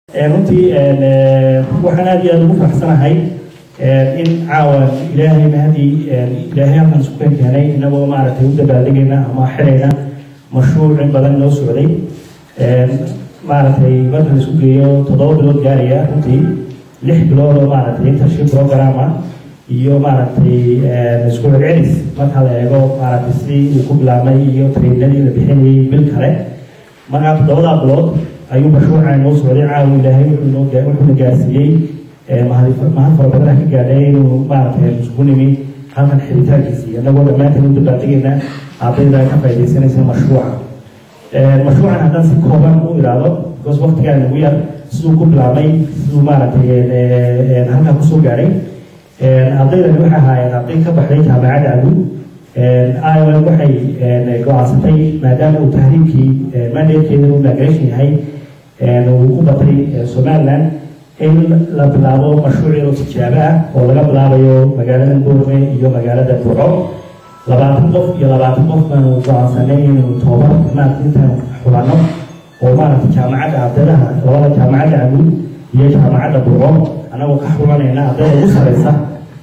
runtii waxaan aad iyo aad ugu faraxsanahay in caawa ilaahay mahadii ilaahay halkan isku kan keenay inagoo maaragtay u dabaaldegayna ama xidhayna mashruuc in badan noo socday maaragtay marka la isku geeyo toddoba bilood gaaraya runtii lix bilood oo maaragtay internship program ah iyo maaragtay isku celcelis marka la eego maaragtay sidii uu ku bilaabmay iyo trainadii la bixinayay bil kale markaa toddobadaa bilood ayuu mashruuca noo socday caawa ilaahay wuxuuna gaarsiiyey mahad fara badan ka gaadhay inuu maaragtay isku nimi halkan xiritaankiisii annagoo dhammaanteen u dabaaldegayna ardayda ka faaidaysanaysa mashruuca mashruucan haddaan si kooban u ilaado because waqtigaa nagu yar siduu ku bilaabmay siduu maaragtay halkaa kusoo gaadhay ardaydani waxay ahaayeen arday ka baxday jaamacadda agu ireland waxay go-aansatay maadaama uu tahriibkii mandatekeeda uu migration yahay uu ku batay somaliland in la bilaabo mashruuc yaroo tijaabo ah oo laga bilaabayo magaalada boorme iyo magaalada burco labaatan qof iyo labaatan qof baanu go-aansanay inaynu toobar maarata intaan xulano oo maaragtay jaamacadda ardaydaha labada jaamacadda aguud iyo jaamacadda burco annagoo ka xulanayna ardayda ugu sareysa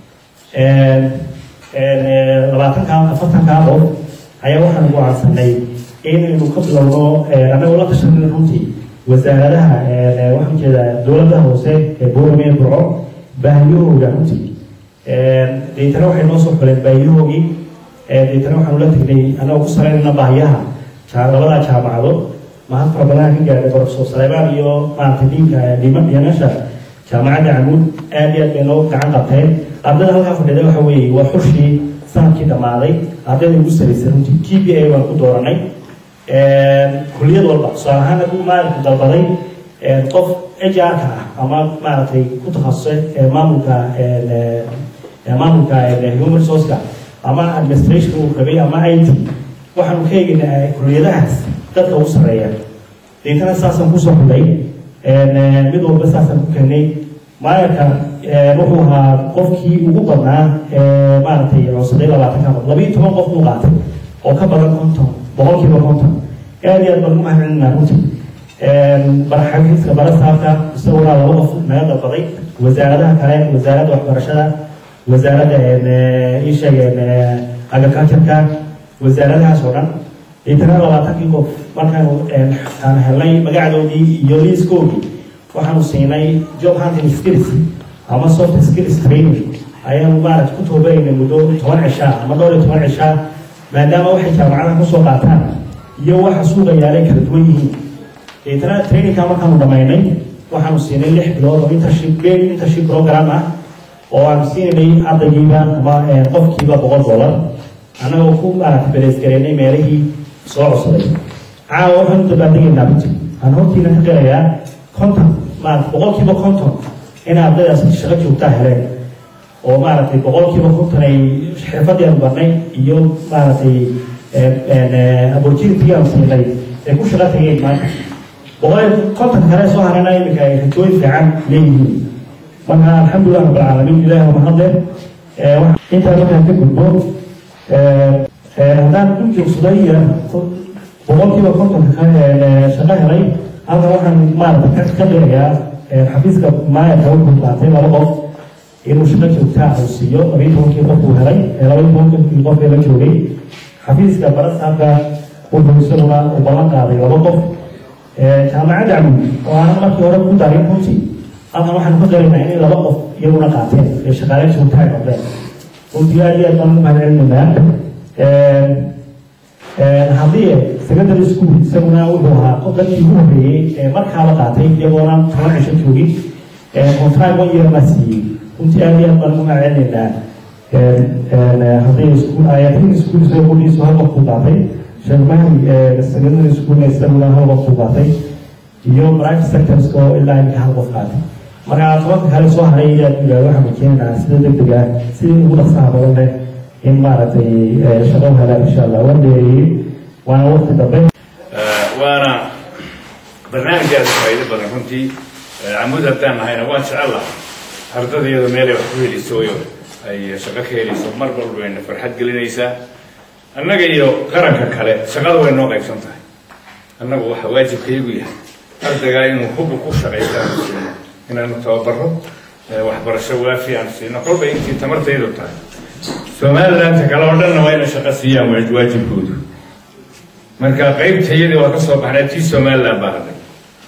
labaatankaa afartankaa qof ayaa waxaanu go-aansanay inaynu ka bilowno annagoo la tashanay runtii wasaaradaha waxaan jeedaa dowladda hoose ee boorame ee burco baahiyahooda runtii deetana waxay noo soo xuleen baahiyahoogii deetana waxaanu la tegnay annagoo ku saraynayna baahiyaha labada jaamacadood mahad fara badan ka gaadhay profesor saleebaan iyo maaragtay diinka dhimanasha jaamacadda camuud aad iyo aad bay noo gacan qabteen ardayda halkaa fadhida waxa weeye waa xushii sanadkii dhammaaday ardayda ugu saraysay runtii t b a baan ku dooranay kulliyad walba tusaale ahaan hadduu maalinku dalbaday qof hrka ah ama maaragtay ku takhasusay maamulka maamulka human resourceka ama administration uu rabay ama i t waxaanu ka eegaynaa kulliyadahaas dadka ugu sarreeya deetana saasaan kusoo xulay mid walba saasaan ku keenay maayarka wuxuu ahaa qofkii ugu badnaa maaragtay codsaday labaatanka qof labiiyo toban qof buu qaatay oo ka badan konton boqolkiiba konton aad iyo aad baan ugu mahadcelinaa runtii baraxagiiska barasaabka isaguna laba qof naga dalbaday wasaaradaha kale wasaaradda waxbarashada wasaaradda ii sheegeen agricultureka wasaaradahaas oo dhan deetana labaatankii qof markaanu aan helnay magacdoodii iyo liiskoodii waxaanu siinay job hunting skills ama soft skills training ayaanu maaragta ku toobarayna muddo toban cishaa ama dhowr iyo toban cishaa maadaama waxay jaamacadaha kusoo qaataan iyo waxa suuqa yaalay kala duwan yihiin deetana trainingka markaanu dhamaynay waxaanu siinay lix bilood oo internship paid internship program ah oo aanu siinay ardaygiiba ama qofkiiba boqol dollar annagoo ku maaragta beleysgareynay meelihii soo codsaday caawa waxaanu dabaaldegaynaa runtii aan hortiina ka qirayaa konton maarata boqolkiiba konton in ardaydaas shaqo joogtaa heleen oo maaragtay boqolkiiba konton ay xirfadii aanu barnay iyo maaragtay opportunity aanu siinay ay ku shaqo tageen maanta boqol konton kale soo harana iminka ay rajooyin fiican leeyihiin marka alxamdulilah rabbilcaalamiin ilahi waa mahadle intaa markaan ka gudbo haddaan u joogsaday boqolkiiba kontonka shaqo helay halkan waxaan maarata ka qirayaa xafiiska maayarka wuxuu qaatay laba qof inuu shaqo joogtaa uu siiyo labiyi tobankii qof uu helay labayi tobankii qof ee la joogay xafiiska barasaabka wuxuu isaguna uu ballan qaaday laba qof jaamacadda camud oo aanan markii hore ku darin runtii halkan waxaan ka qiraynaa inay laba qof iyaguna qaateen ee shaqaale joogtaa ay noqdeen runtii aad iyo aad baan ugu mahadcelinaynaa haddii secondary school isaguna wuxuu ahaa dadkii ugu horreeyey ee markaaba qaatay iyagoona toban cisho joogin contract one year baa siiyey runtii aad iyo aad baan ugu mahadcelinaynaa haddii school ayatin school isagoo qudhiisu hal qof buu qaatay sheekmahdi secondary school isaguna hal qof buu qaatay iyo private sectors oo ilaa imika hal qof qaatay marka tobanka kale soo haray inaad yidhahdo waxaan rajeynaynaa sida degdeg ah sidii ugu dhaqsaha badan leh in maaragtay shaqo helaan insha allah waan dheereeyey waana waqti dambe waana barnaamijkaas faa'iido badan runtii camud haddaan nahayna waan jecel lahay ardada iyadoo meelay wax ku helayso iyo ay shaqo ka helayso mar walba wayna farxad gelinaysaa annaga iyo qaranka kale shaqada way noo qaybsan tahay annagu waxa waajibkayagu yahay ardaygaa inuu hubu ku shaqaysta aanu siino inaanu tababaro waxbarasho waafi aanu siino kolba intii tamartaydu tahay somalilandta kale oo dhanna waa inay shaqo siiyaan waajibkoodu marka qaybta iyadii waa ka soo baxnay tii somaliland baa hadhay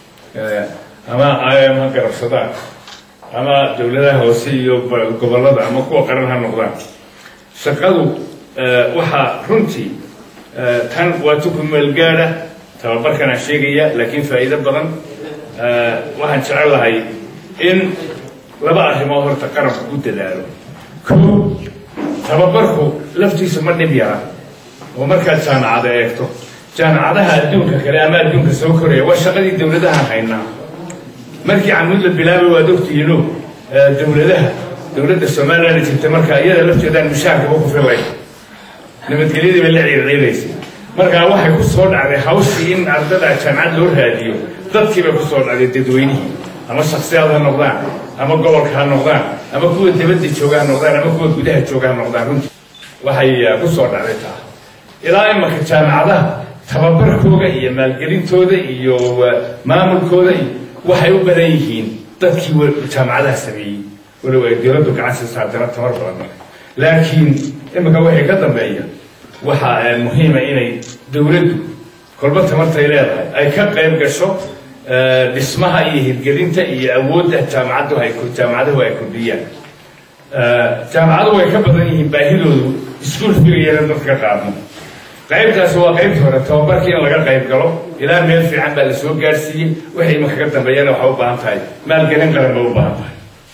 ama im ha garabsadaan ama dowladaha hoose iyo gobollada ama kuwa qaran ha noqdaan shaqadu waxaa runtii tan waa tuku meelgaada tababarkan aan sheegaya laakiin faa'iido badan waxaan jecel lahay in laba arrimood horta qaranku ku dadaalo ko tababarku laftiisu ma dhib yara oo markaad jaamacada eegto jaamacadaha adduunka kale ama adduunka soo koraya waa shaqadii dowladaha haynaa markii camuud la bilaabay waad ogtihiino dowladaha dowladda somaliland jirta marka iyada lafteedaan mushaarkaba ku filay nabadgelyadii bay la ciirciiraysay markaa waxay ku soo dhacday hawshii in ardada jaamacad loo raadiyo dadkii bay ku soo dhacday dadweynihii ama shaksiyaad ha noqdaan ama gobolka ha noqdaan ama kuwa dibadda jooga ha noqdaan ama kuwa gudaha jooga ha noqdaan runtii waxay ku soo dhacday taa ilaa imanka jaamacadaha tababarkooda iyo maalgelintooda iyo maamulkooda waxay u badan yihiin dadkii jaamacadaha sameeyey walow ay dowladdu gacan siisaa dana tamar badan laakiin iminka wixii ka dambeeya waxaa muhiima inay dowladdu kolba tamartay leedahay ay ka qayb gasho dhismaha iyo hirgelinta iyo awoodda jaamacaddu ay jaamacaduhu ay kordhiyaan jaamacadu way ka badan yihiin baahidoodu iskuol figayana dadka qaadno qaybtaasi waa qaybta hore tababarkii in laga qayb galo ilaa meel fiican baa la soo gaarsiiyey waxay imanka ka dambeeyana waxay u baahan tahay maalgelin qaran bay u baahan tahay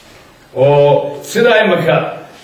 oo sidaa imanka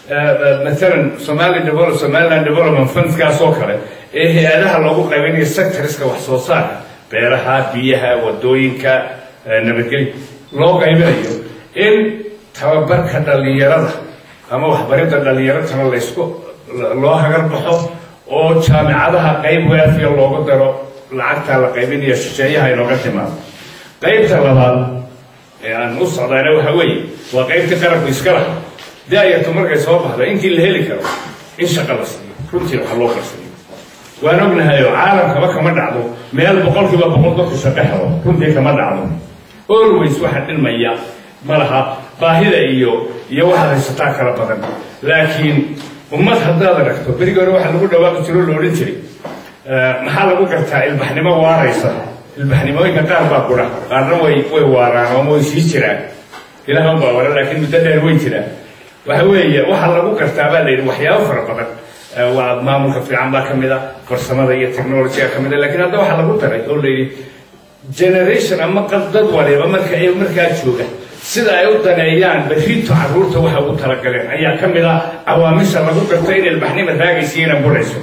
maalan somali develop somaliland development fundskaas oo kale ee hay-adaha loogu qaybinayo sectorska wax soo saarka beeraha biyaha wadooyinka nabadgelya loo qaybinayo in tababarka dhallinyarada ama waxbaridda dhallinyaratana laysku loo hagar baxo oo jaamicadaha qayb waafiya loogu daro lacagtaa la qaybinayo shisheeyaha inooga timaado qaybta labaad ee aan u socdaana waxa weeye waa qaybtii qaranku iska laha daayartu markay soo baxdo intii la heli karo in shaqa la siiyo runtii waxa loo qarsayo waan ognahay oo caalamkaba kama dhacdo meel boqolkiiba boqol dadku shaqo helo runtii kama dhacdo always waxa dhilmaya malaha baahida iyo iyo waxaad haysataa kala badan laakiin ummad haddaad aragto berigi hore waxaa lagu dhawaaqi jiro la odhan jiray maxaa lagu gartaa ilbaxnimo waaraysa ilbaxnimooyinka qaar baa kudha qaarna way way waaraan ama way sii jiraan ilahan baa wara laakiin muddo dheer way jiraan waxa weeye waxaa lagu gartaa baa la yidhi waxyaabo fara badan waa maamulka fiican baa ka mid a farsamada iyo technologyga ka mid a lakiin hadda waxaa lagu daray oo la yidhi generation ama dad waliba marka ay markaa jooga sida ay u daneeyaan berrito carruurta waxa ugu talagaleen ayaa ka mid ah cawaamisha lagu garto in ilbaxnima raagaysiina burayso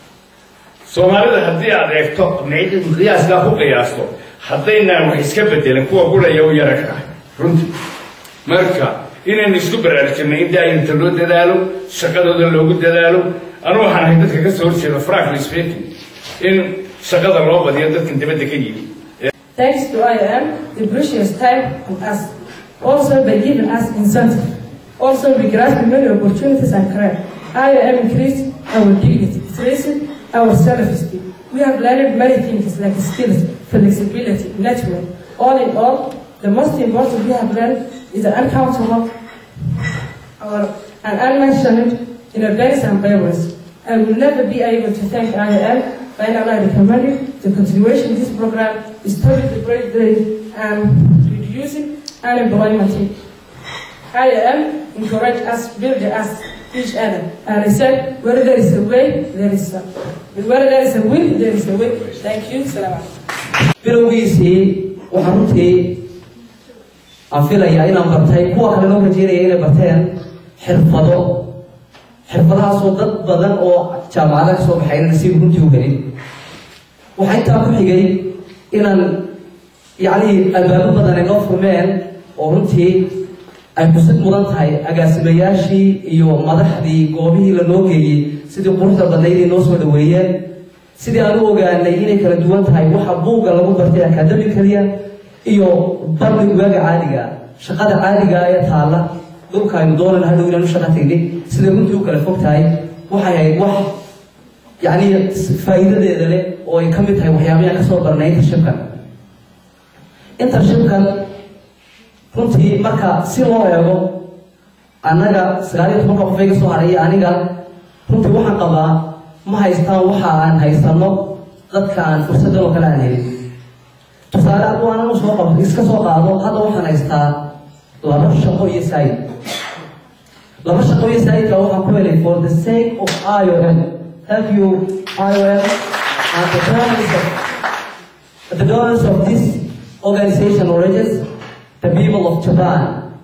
soomaalida haddii aad eegto qiyaaskaa ku qiyaasto haddaynaan wax iska bedelin kuwa guraya u yara kaah runtii marka inaynu isku baraarujinay in daayinta loo dadaalo shaqadooda loogu dadaalo anu waxaan ahay dadka ka soo horjeeda frankly speaking in shaqada loo badiyo dadkan dibadda ka yimi Thanks to IOM, the precious time and us. Also by giving us incentive. Also we grasp many opportunities and career. IOM increased our dignity, strengthened our self-esteem. We have learned many things like skills, flexibility, network. All in all, the most important we have learned is the uncountable our, and unmentioned in a very some ways. I will never be able to thank IOM finally recommending the continuation of this program is toward the great day and reducing unemployment. IOM encourage us, build us, each other. And I said, where there is a way, there is a, where there is a will, there is a way. Thank you. Salaam. bilowgiisii waxaa runtii aan filayaa inaan bartay kuwa kale loo rajeynaya inay barteen xirfado xirfadahaasoo dad badan oo jaamacada ka soo baxayna nasiib runtii u helin waxaa intaa ku xigay inaan yacni albaabo badan ay noo furmeen oo runtii ay xusid mudan tahay agaasimayaashii iyo madaxdii goobihii lanoo geeyey sidii quruxda badnayd ay noo soo dhaweeyeen sidii aan u ogaanay inay kala duwan tahay waxa buugga lagu bartay akademikaliya iyo barni waaga caadiga shaqada caadiga ee taalla dhulka aynu doonayno hadhow inaanu shaqa tagnay siday runtii u kala fog tahay waxay ahayd wax yacni faa'iidadeeda leh oo ay ka mid tahay waxyaabaha ka soo barnay intashibkan intershipkan runtii marka si loo eego annaga sagaal iyo tobanka qof iga soo haray iyo aniga runtii waxaan qabaa ma haystaan waxa aan haysano dadka aan fursadan oo kale aan helin tusaale hadduu aanan usoo qab iska soo qaado hadda waxaan haystaa laba shaqo iyo saayid laba shaqo iyo saayidka waxaan ku helay for the sake of IOM thank you IOM and the donors of the donors of this organization origins the people of Japan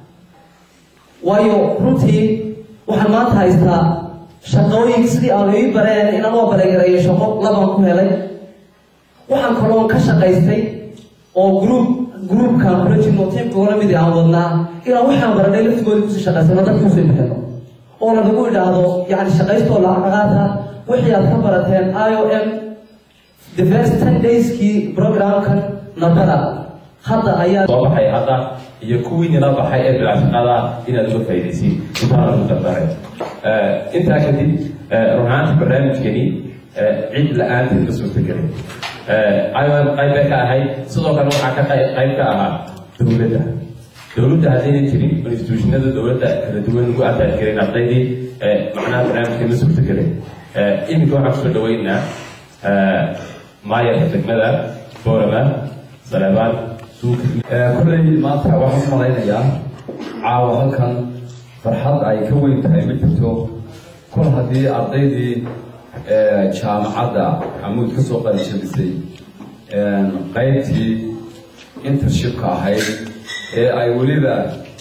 waayo runtii waxaan maanta haystaa shaqooyin sidii aan ii bareen inaan loo bareegareeyo shaqo labaan ku helay waxaan kaloon ka shaqaystay oo group groupkan kula jirno tiimka ula midi aan wadnaa ilaa waxaan baranay laftigooda kusii shaqaysano dadka usii bixino oo lanagu idhaahdo yani shaqaystoo lacag qaata wixii aad ka barateen i o m the first ten dayskii programkan nabada hadda ayaa soo baxay hadda iyo kuwii nila baxay ee bilaashaqada inaad uga faa'iidaysiin intaana ku dardaray intaa kadib run ahaantii barnaamijkani cid la-aanteed ma suurtagelin iom qayb bay ka ahayd sidoo kale waxaa ka qayb qayb ka ahaa dowladda dowladda haddaynan jirin institutionada dowladda kala duwan ugu abaadgelin ardaydii macnaha barnaamijka ma suurtagelin iminka waxaan kusoo dhaweynaa maayarka degmada boorama saleebaan kolley maanta waxaan u malaynayaa caawa halkan farxad ay ka weyn tahay ma jirto kol haddii ardaydii jaamacadda xamuud ka soo qalijabisay qaybtii intershipka ahayd ee ay weliba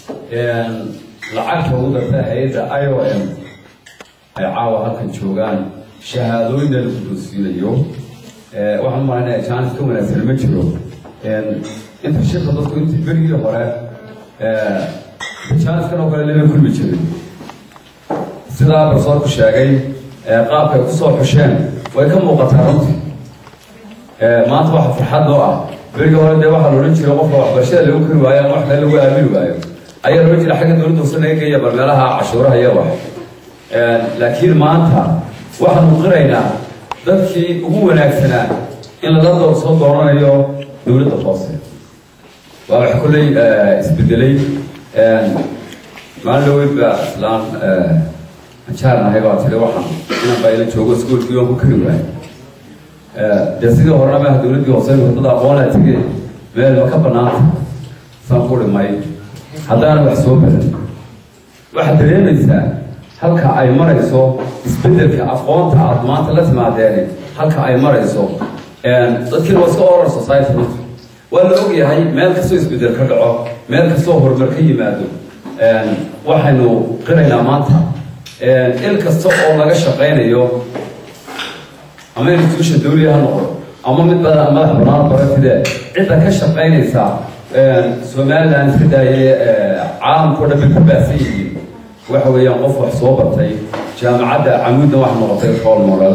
lacagta ugu dartay hay-adda i o m ay caawa halkan joogaan shahaadooyinna lagu doosiinayo waxaan u malaynayaa jaanis ka wanaagsan ma jiro intershipka dadku intii berigii hore jaaniskan oo kale lama kulmi jirin sidaa barsoorku sheegay qaabka ay kusoo xusheen way ka muuqataa runtii maanta waxa farxad oo ah berigii hore dee waxaa loodhan jiray qofka waxbarashada lagu kari waayo ama wax kale lagu aamini waayo ayaa loodhan jira xagga dowladda hoose naga geeya bal meelaha cashuuraha iyo wax laakiin maanta waxaanu qiraynaa dadkii ugu wanaagsanaa in lala door soo dooranayo dowladda hoose waa wax kolley isbedelay maalin dhaweyd baa islaan anjaarnahay baa tiri waxaan inan baa ila joogo iskuolkii waan ku kari waayo dee sidii horena maaha dowladdii hoose dad aqoonaa tege meel ma ka banaanta saan ku dhimay haddaana wax soo badan waxaad dareemaysaa halka ay marayso isbedelka aqoonta aad maanta la timaadeeni halka ay marayso dadkiina waa iska oral society runta waa la og yahay meel kastoo isbedel ka dhaco meel kastoo horumar ka yimaado waxaynu qiraynaa maanta il kasta oo laga shaqaynayo ama institution dawliya ha noqdo ama mid bada madax banaan barafide cidda ka shaqaynaysa somaliland iska daaye caalamkao dhan bay ku baahsan yihiin waxa weeyaan qof wax soo bartay jaamacadda camuudna waxa noqotay role model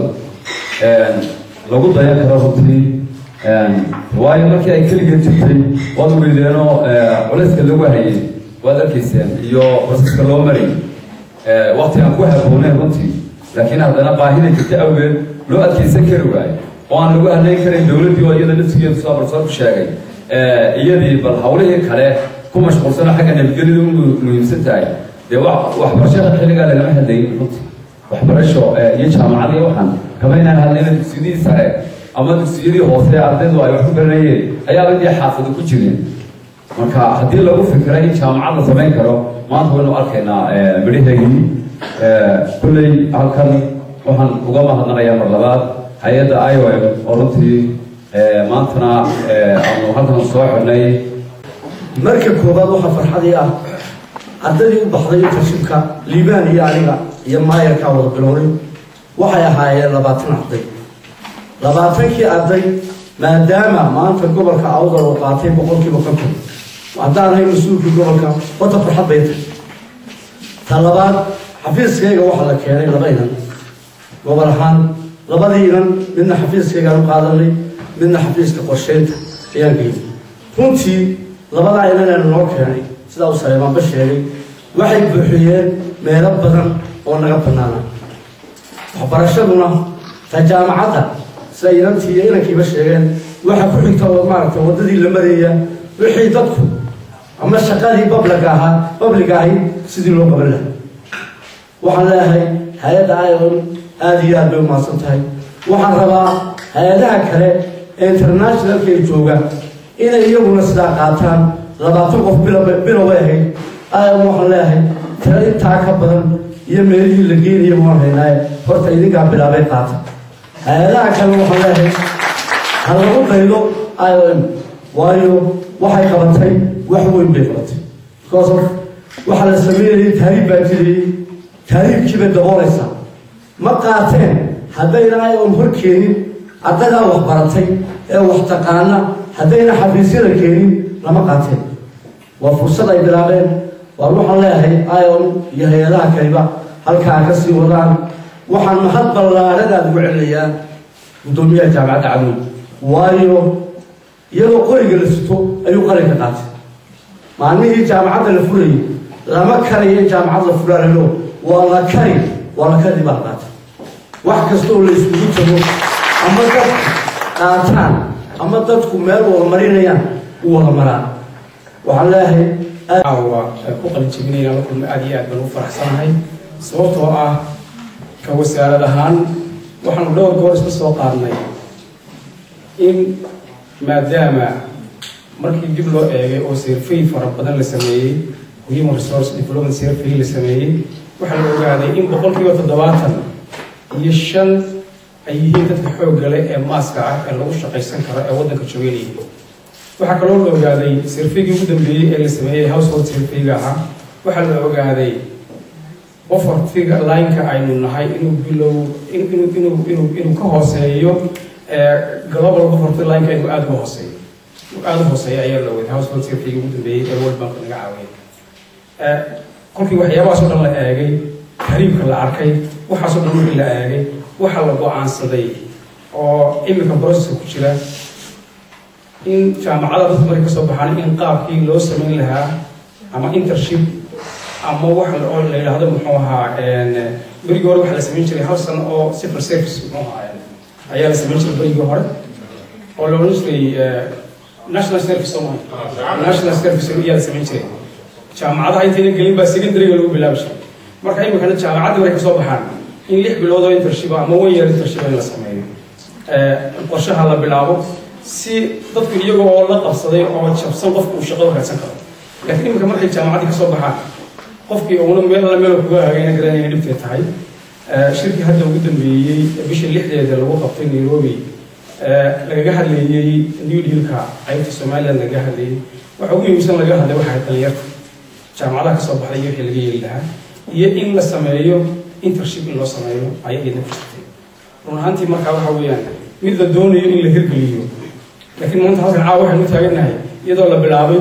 lagu dayan karo runtii waayo markii ay keligeed jirtay waad ugeydeenoo culayska lagu hayay waad arkayseen iyo basaska loo marayy wakti aan ku habbooneyn runtii laakiin haddana baahida jirta awgeed loo adkaysan kari waayo oo aan lagu hadlayn karin dowladdii oo iyada naftigeedu soo barsoorku sheegay iyadii bal hawlihii kale ku mashquulsano xagga nabadgelyada u muhiimsan tahay dee waxbarashada xilligaa lagama hadlayn runtii waxbarasho iyo jaamacadii waxaan kama inaan hadlayna dugsiyadii sare ama dugsiyadii hoose ardaydu ay wax ku baranayeen ayaaba intii xaafado ku jireen marka haddii lagu fikiray in jaamacad la samayn karo maanta waynu arkaynaa midhaheygii kulley halkan waxaan uga mahadnaqayaa mar labaad hay-adda i o m oo runtii maantana aanu halkan soo xidhnay marka koowaad waxaa farxadii ah ardaydii u baxday intershipka liibaan iyo aniga iyo maayarkaa wada bilownay waxay ahaayeen labaatan arday labaatankii arday maadaama maanta gobolka awdal oo qaatay boqolkiiba konton haddaan ahay mas-uulkii gobolka wata farxad bay tahay ta labaad xafiiskayga waxaa la keenay laba inan gobol ahaan labadii inan midna xafiiskaygaan u qaadanay midna xafiiska qorsheynta ayaan geeyay runtii labadaa inanaanu noo keenay sidaa uu saleemaanba sheegay waxay buuxiyeen meelo badan oo naga bannaana waxbarashaduna ta jaamacadda sida inantii iyo inankiiba sheegeen waxa ku xigta oo maaragtay waddadii la maraya wixii dadku ama shaqadii babliga ahaa babliga ahayd sidii loo qaban lahaa waxaan leeyahay hay-adda ion aada iyo aad bay umahadsan tahay waxaan rabaa hay-adaha kale ee internationalka ay joogaan inay iyaguna sidaa qaataan labaatan qof biloway ahayd ion waxaan leeyahay tiro intaa ka badan iyo meelihii la geenaya waan haynaaye horta idinkaa bilaabay qaata hay-adaha kale waxaan leeyahay ha lagu daydo iom waayo waxay qabatay wax weyn bay qabatay because of waxaa la sameynayay taariib baa jirayey taariibkiibay daboolaysaa ma qaateen haddayna iom hor keenin ardaydaa wax baratay ee wax taqaana haddayna xafiisyada keenin lama qaateen waa fursad ay bilaabeen waar waxaan leeyahay iom iyo hay-adaha kaliba halkaa ka sii wadaan waxaan mahad ballaaradaad ugu celinayaa guddoomiyaha jaamacadda camuud waayo iyadoo qoriga la sito ayuu qalinka qaatay maalmihii jaamacadda la furayay lama karayo in jaamacad la furaanayo waa la kari waa la kari baa qaatay wax kasta oo la iskugu tago ama dadku qaataan ama dadku meel wada marinayaan u wada maraan waxaan leeyahay caawa ku qalinjebinayna la kulma aada iyo aad baan u faraxsanahay sababtoo ah ka wasaarad ahaan waxaanu dhowr goor isla soo qaadnay in maadaama markii dib loo eegay oo survey fara badan la sameeyey human resource development survey la sameeyey waxaa la ogaaday in boqolkiiba toddobaatan iyo shan ay yihiin dadka xoogga leh ee maaska ah ee lagu shaqaysan karo ee waddanka jooga leeyihiin waxaa kaloo la ogaaday surveygii ugu dambeeyey ee la sameeyey household surveyga ahaa waxaa la ogaaday ofartiga lineka aynu nahay inuu bilow inuu inuu inuu inuu ka hooseeyo global ofarti lineka inuu aada uga hooseeyo aada u hooseeya ayaa la ogaaday household surveyga ugu dambeeyey ee world bank naga caawiyay kolkii waxyaabahaas oo dhan la eegay kariibka la arkay waxaasoo dhan markii la eegay waxaa la go-aansaday oo imika processka ku jira in jaamacada dadka markay kasoo baxaan in qaabkii loo samayn lahaa ama intership ama wax oo la yidhaahdo muxuu ahaa berigii hore waxaa la samayn jiray hal sano oo civil service muxuu ahaa ayaa la samayn jiray berigii hore oo la odhan jiray national service somalia national service ayaa la samayn jiray jaamacadaha intayna gelin baa secondaryga lagu bilaabi jiray marka imikana jaamacadda markay kasoo baxaan in lix bilood oo intership ama one year intership in la sameeyo qorshaha la bilaabo si dadku iyaga oo la qabsaday oo jabsan qofku uu shaqo raadsan karo laakiin imika markay jaamacaddii kasoo baxaan qofkii uuna meel alla meel kuga hagayna garanayna dhibtay tahay shirkii hadda ugu dambeeyey bisha lixdeeda lagu qabtay nairobi lagaga hadleeyey new dealka qaybta somaliland lagaga hadleeyey waxa ugu muhiimsan laga hadlay waxay dhalinyarta jaamacadaha kasoo baxday iyo wixii laga yeeli lahaa iyo in la sameeyo intership in loo sameeyo ayaa iyadna ku jirtay run ahaantii markaa waxa weeyaan mid la doonayo in la hirgeliyo laakiin maanta halkan caawa waxaynu u taagannahay iyadoo la bilaabay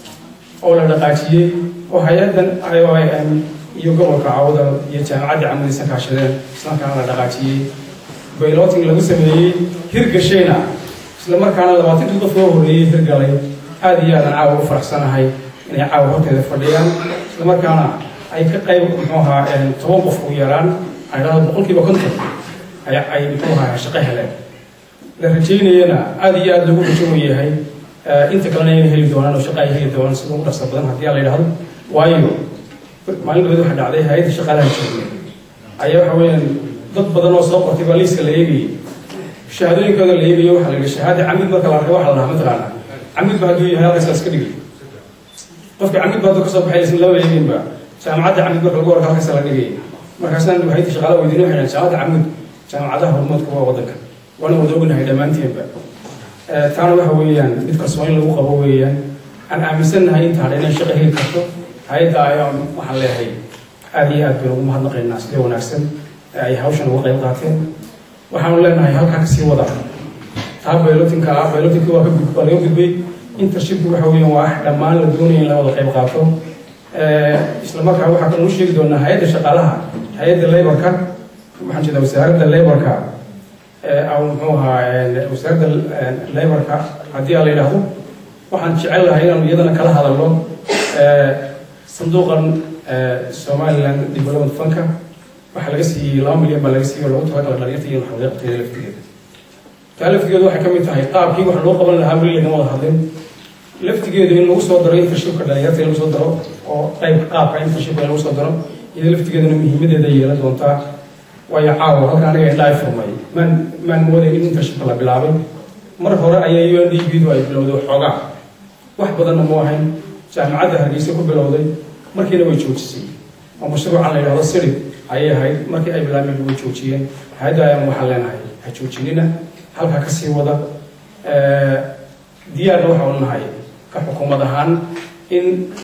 oo la dhaqaajiyey oo hay-addan iom iyo gobolka cawda iyo jaamacadda camudiisa kaashadeen islamarkaana la dhaqaajiyey bayloting lagu sameeyey hirgashayna isla markaana labaatankii qof loo horreeyey hirgalay aada iyo aadan caawa u faraxsanahay inay caawa horteeda fadhiyaan isla markaana ay ka qayb muxuu ahaa toban qof u yaraan ay dhahdo boqolkiiba konton ay muxuu ahaa shaqo heleen la rajaynayana aada iyo aada lagu rajo yahay inta kalena inay heli doonaan oo shaqa ay heli doonaan sida ugu dhaqsa badan haddii la yidhahdo waayo maalin dhaweed waxa dhacday hay-adda shaqaalaha joogay ayaa waxa weeyaan dad badan oo soo qortay baa liiska la eegayay shahaadooyinkooda la eegayo waxaa la yidhi shahaada camid marka la arkay waxa la dhahaa mataqaana camid ba hadduu yahay halkaas iska dhigay qofka camid ba hadduu kasoo baxay isla laba eeginba jaamacadda camid marka lagu arko halkaas la dhigay markaasna hay-adda shaqaalaha weydiin waxay dhahan jaamacadda camid jaamacadaha horumarka waa waddanka waana wada ognahay dhammaanteenba taana waxa weeyaan mid kalsooni lagu qabo weeyaan aan aaminsannahay inta hadha inay shaqo heli karto hay-adda ayaan waxaan leeyahay aada iyo aad baynu ugu mahadnaqaynaa sida wanaagsan ay hawshan uga qayb qaateen waxaanu leenahay halkaa kasii wada taa baylotinka ah baylotinka waa ka gud waa laga gudbay intershipku waxa weeyaan waa dhammaan la doonaya in la wada qayb qaato isla markaa waxaa kaloo sheegi doonaa hay-adda shaqaalaha hay-adda laborka waxaan jeedaa wasaaradda laborka aw muxuu ahaa wasaaradda laborka haddii a la yidhaahdo waxaan jecel lahay inaanu iyadana kala hadalno sanduuqan somaliland development funka waxaa laga siiyey laba milyan baa laga siiyey oo lagu talagala dhalinyarta iyo waxaa laga qabtay laftigeeda taa laftigeedu waxay ka mid tahay qaabkii wax loo qaban lahaa weli lagama wada hadlin laftigeedu in lagu soo daro internshipka dhalinyarta in lagu soo daro oo qayb qaabka internshipka in lagu soo daro iyada laftigeeduna muhiimadeeda yeelan doontaa waayo caawa halka aniga indhaay furmay maan maan moodayn in internshipka la bilaabay mar hore ayaa u n d b du ay bilowday xoogaa wax badanna mu ahayn jaamacadda hargeysa ku bilowday markiina way joojisay oo mashruucan la yidhahdo siri ayay ahayd markii ay bilaabeen way joojiyeen hay-adda ayaan waxaan leenahay ha joojinina halkaa kasii wada diyaarna waxaanu nahay ka xukuumad ahaan in